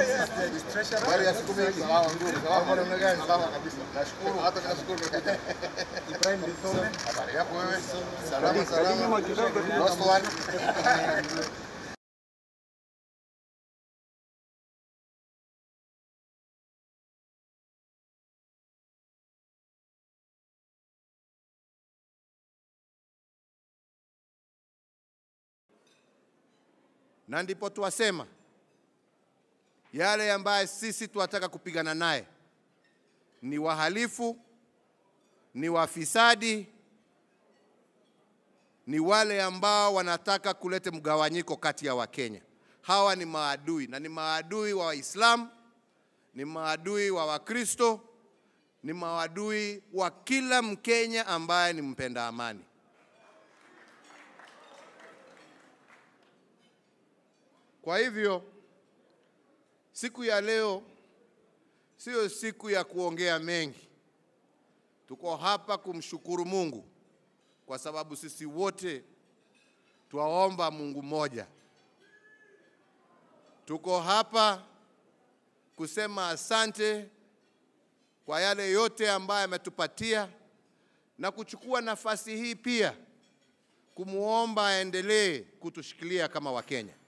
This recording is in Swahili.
Habari ya siku mingi. Salama nzuri. Salama namna gani? Salama kabisa. Nashukuru. Hata mimi nashukuru nimekuja. Ibrahim Lisome. Habari yako wewe? Salama salama. Lost one. na ndipo twasema yale ambaye sisi tunataka kupigana naye ni wahalifu, ni wafisadi, ni wale ambao wanataka kuleta mgawanyiko kati ya Wakenya. Hawa ni maadui na ni maadui wa Waislamu, ni maadui wa Wakristo, ni maadui wa kila Mkenya ambaye ni mpenda amani. Kwa hivyo siku ya leo sio siku ya kuongea mengi. Tuko hapa kumshukuru Mungu kwa sababu sisi wote twaomba Mungu mmoja. Tuko hapa kusema asante kwa yale yote ambayo ametupatia na kuchukua nafasi hii pia kumwomba aendelee kutushikilia kama Wakenya.